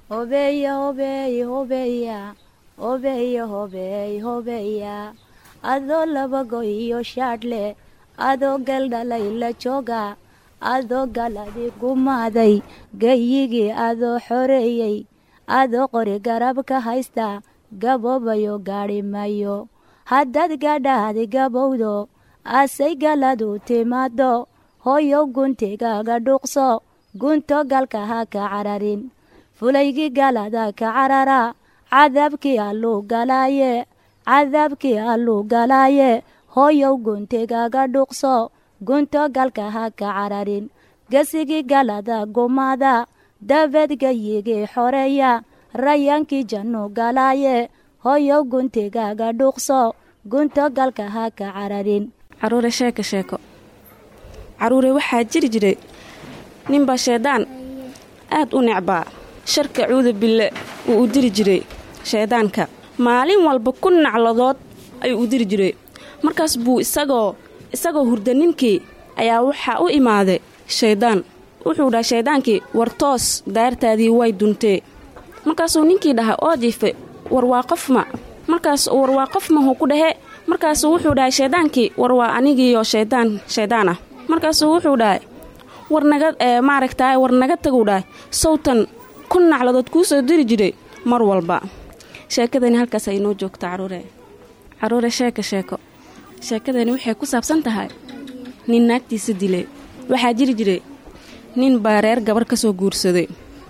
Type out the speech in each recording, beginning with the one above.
hobeeya hobeey hobeeya hobeeya hobeey hobeeya adoo labago iyo shaadhle adoo galdhalay la jooga adoo galadi gumaaday gayigii adoo xoreeyey adoo qori garab ka haysta gaboobayo gaadhi mayo haddaad gadhaadi gabowdo asay galadu timaado hooyow guntigaaga dhuuqso gunto galka ha ka cararin fulaygii galada ka carara cadaabkii alluu galaaye cadaabkii alluu galaaye hooyow guntigaaga dhuuqso gunto galka ha ka cararin gesigii galada gumaada dabeed gayigii xoreeya rayaankii jannu galaaye hooyow guntigaaga dhuuqso gunto galka ha ka cararin caruure sheeko sheeko caruure waxaa jiri jiray ninbaa shaydaan aad u necbaa sharka cuuda bille uu u diri jiray shayddaanka maalin walba ku nacladood ayuu u diri jiray markaas buu isagoo isagoo hurda ninkii ayaa waxaa u imaaday shayddaan wuxuu dhahay shayddaankii war toos daartaadii way duntee markaasuu ninkii dhahay oo jiife war waa qofma markaas war waa qofma huu ku dhahe markaasuu wuxuu dhahay shayddaankii war waa anigiiyo shayddaan shayddaan ah markaasuu wuxuu dhahay war naga maaragtaay war naga taguu dhahay sawtan ku nacladood kuu soo diri jiray mar walba sheekadani halkaas ay noo joogta caruure caruure sheeka sheeko sheekadani waxay ku saabsan tahay nin naagtiisa dilay waxaa jiri jiray nin baa reer gabar ka soo guursaday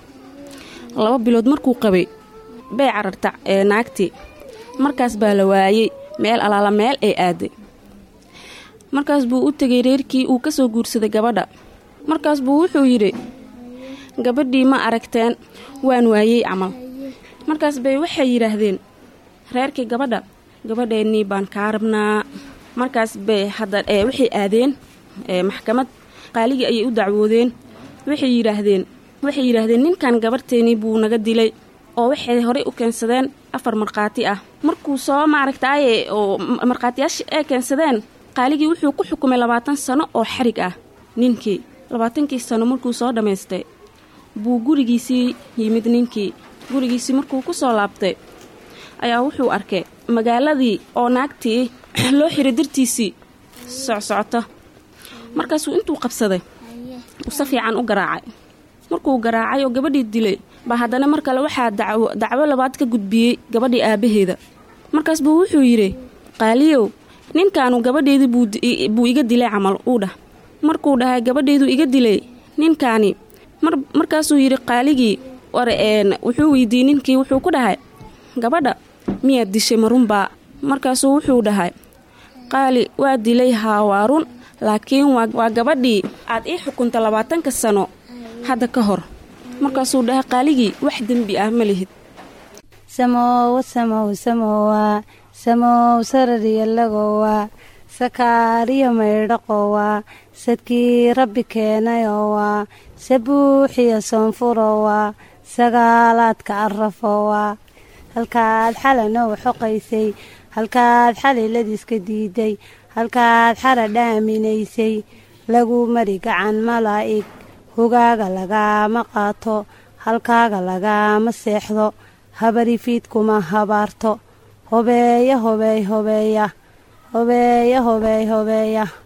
laba bilood markuu qabay bay cararta ee naagtii markaas baa la waayey meel alaala meel ay aaday markaas buu u tegay reerkii uu ka soo guursaday gabadha markaas buu wuxuu yidhi gabadhii ma aragteen waan waayey camal markaas bay waxay yidhaahdeen reerkii gabadha gabadheennii baan kaa rabnaa markaas bay hadda waxay aadeen maxkamad qaaligii ayay u dacwoodeen waxay yidhaahdeen waxay yidhaahdeen ninkan gabarhteenii buu naga dilay oo waxay horey u keensadeen afar markhaati ah markuu soo maaragtaaye oo markhaatiyaasha ay keensadeen qaaligii wuxuu ku xukumay labaatan sano oo xarig ah ninkii labaatankii sano markuu soo dhammaystay buu gurigiisii yimid ninkii gurigiisii markuu ku soo laabtay ayaa wuxuu arkay magaaladii oo naagtii loo xiray dartiisii socsocoto markaasuu intuu qabsaday uu si fiican u garaacay markuu garaacay oo gabadhii dilay baa haddana mar kale waxaa dacwo dacwo labaad ka gudbiyey gabadhii aabbaheeda markaas buu wuxuu yidhi qaaliyow ninkaanu gabadheedii buu iga dilay camal uu dhah markuu dhahay gabadheeduu iga dilay ninkaani markaasuu yidhi qaaligii war wuxuu weydiiyey ninkii wuxuu ku dhahay gabadha miyaad dishay marunbaa markaasuu wuxuu dhahay qaali waa dilay haa waa run laakiin waa gabadhii aad ii xukunta labaatanka sano hadda ka hor markaasuu dhahay qaaligii wax dembi ah ma lihid samowa samow samowa samow sarariyalagowa sakaariyo maydhaqowa sadkii rabbi keenayowa sabuuxiyo soonfurowa sagaalaadka arafowa halkaad xalanoo xoqaysay halkaad xaliladiiska diiday halkaad xara dhaaminaysay lagu mari gacan malaa'ig hogaaga lagaama qaato halkaaga lagaama seexdo habarifiidkuma habaarto hobeeya hobeey hobeeya hobeeya hobeey hobeeya